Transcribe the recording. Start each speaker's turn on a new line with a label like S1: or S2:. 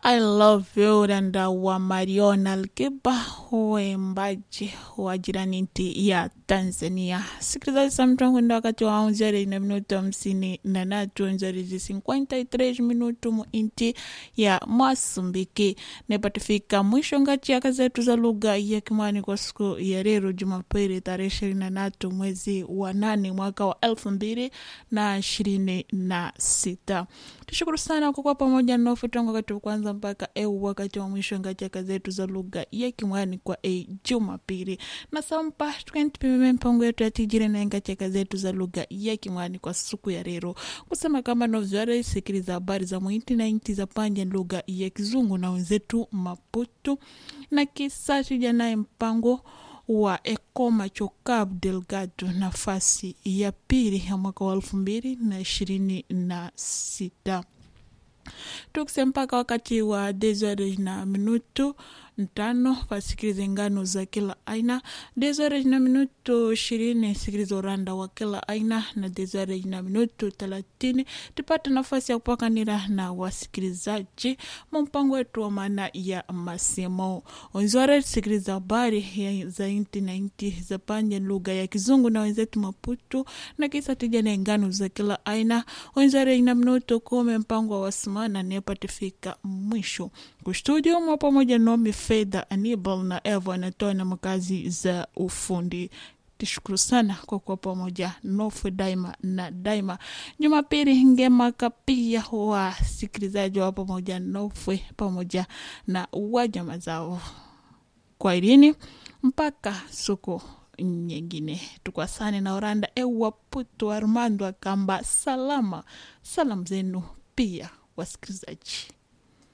S1: I love you randa wa Mariona Alkiba uimbaji wa jirani nti ya Tanzania. Sikilizaji sa mtongo ndo wakati wa onzere na minuto hamsini na natu onzere zi 53 minuto mu inti ya Masumbiki nepatifika mwisho ngati yaka zetu za lugha ya Kimwani kwa siku ya leo Jumapili tarehe ishirini na tatu mwezi wa nane mwaka wa elfu mbili na ishirini na sita. Tushukuru sana kwa kuwa pamoja nofu tangu wakati wa kwanza mpaka eu wakati wa mwisho ngati yaka zetu za lugha ya Kimwani kwa e Jumapili na sampa tukentipimeme mpango yetu yatijire na ngati yaka zetu za lugha ya Kimwani kwa siku ya leo kusema kama novyare sikiliza habari za mwiti na inti za panja lugha ya Kizungu na wenzetu Maputo na kisa tija naye mpango wa Ekoma Chokab Delgado nafasi ya pili ya mwaka wa elfu mbili na ishirini na sita tukise mpaka wakati wa desore na minutu ntano pasikilize ngano za kila aina desore na minutu ishirini sikiliza uranda wa kila aina na desore na minutu thelathini tupate nafasi ya kupakanira na wasikilizaji mumpango wetu wa maana ya masemo onzore sikiliza habari ya- za inti na inti za panje lugha ya kizungu na wenzetu maputu na kisa tija na ngano za kila aina wenzare ina minuto kumi mpango wa wasimana nepatifika mwisho kustudio mwa pamoja nomi fedha anibal na eva anatoa na makazi za ufundi tishukuru sana kwa kuwa pamoja nofu daima na daima jumapili ngemaka pia wasikilizaji wa pamoja nofwe pamoja na wajama zao kwa irini mpaka siku nyingine tukwasane na oranda ewa putu armando akamba salama salamu zenu pia wasikilizaji